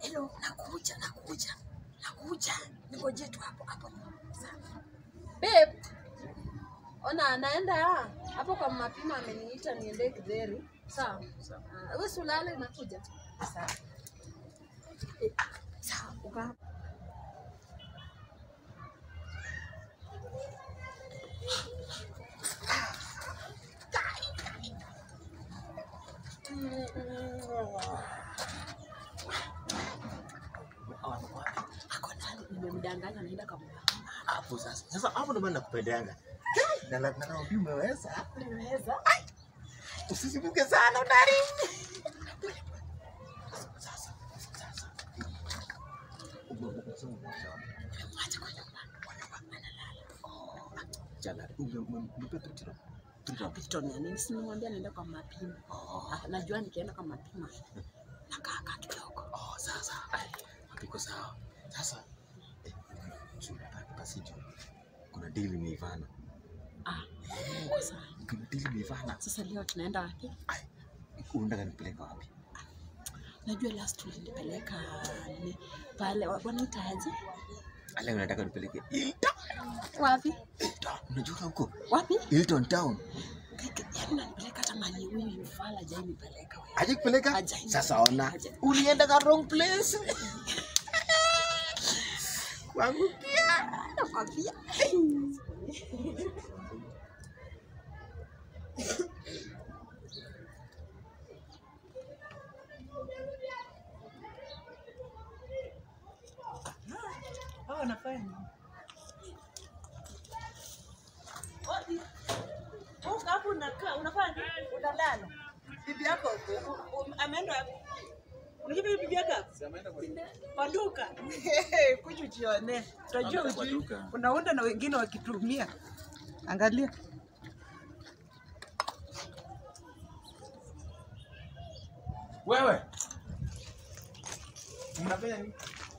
Hello, nakuja, nakuja, nakuja. Ningoje tu hapo hapo. Babe, ona anaenda hapo kwa mapima, ameniita niende Kidheri. Sawa. Ah, Wewe si ulale, nakuja. Sawa. Eh, Sawa, uka hapo. Ako ndani, nimemdanganya naenda kwa mama. Hapo sasa. Sasa hapo ndo maana nakupendeanga. Na na na naambia umeweza. Nimeweza. Usisimuke sana udari. Sasa. Sasa. Nimemwacha kwa nyumba. Jana umempa tutiro. Tutiro. Pistoni ya nini? Si nimwambia naenda kwa mapimo. Ah, Najua nikienda kwa mapimo nakaa kaa kidogo. Oh, sasa. Ai, Iko sawa. Sasa. Eh, chumba basi juu. Kuna deal imeivana. Ah, uko sawa. Kuna deal imeivana. Sasa leo tunaenda wapi? Ai. Unataka nipeleka wapi? Najua last ulinipeleka ni pale wa- wanaitaje? Leo nataka nipeleke Hilton. Wapi? Hilton. Unajua huko? Wapi? Hilton Town. Kaka, Yaani nanipeleka hata mali huyu yufala hajai nipeleka wewe. Aje kupeleka? Hajai. Sasa ona. Hajai. Ulienda ka wrong place. Kwangu pia. Nakwambia. Hao wanafanya nini? Odi. Huko hapo unakaa unafanya nini? Unalala. Bibi yako u- u- ameenda wapi? Unajua bibi yako? Kwa duka. Kuja ujione. Utajua ujui. Unaunda na wengine wakitumia. Angalia. Wewe mnafanya nini?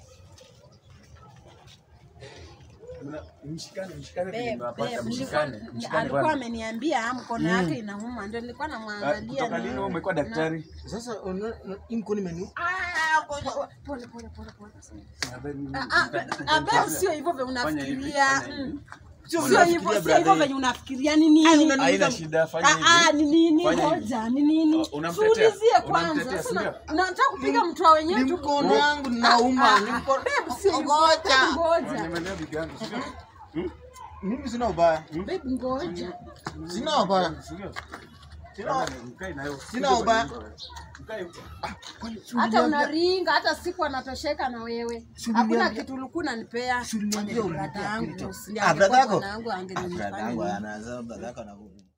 Mna- Mshikane, mshikane Babe, vile mnapata, babe, mshikane, nilikuwa- mshikane alikuwa bwana. ameniambia mkono yake inauma, ndio nilikuwa Ah, namwangalia. Kutoka lini wewe umekuwa daktari? Sasa una hii mkono imeni. Pole pole pole pole. Nadhani- Ah, ah, ah, babe, sio hivyo vile Fanya hivi, unafikiria. fanya hivi. Mm. Sio Sio vile hivyo, unafikiria, sio hivyo brother. venye unafikiria ni nini? Haina shida, fanya Ah, ah, hivi. ni nini? Fanya hivi. Ngoja, ni nini? Oh, unamtetea? Tuulizie kwanza. Unamtetea, Sasa si ndio? unataka kupiga mtu wa wenyewe Ni tu. mkono yangu nauma. Ni mkono. Babe, sio hivyo. Ngoja. Ngoja. Nimelea bibi yangu, sio? Mimi sina ubaya. Babe, ngoja. Sina ubaya. Sio? Sina Mkae nayo. Sina ubaya. Mkae huko. Hata unaringa, hata siku anatosheka na wewe. Suli Hakuna niambia- kitu ulikuwa unanipea. Suli niambia Brother ulipia yangu, Hilton. usili- Ah, brother angekuwa yako? bwana yangu Ah, brother angenifanya yangu nini? anasema brother yako anaku-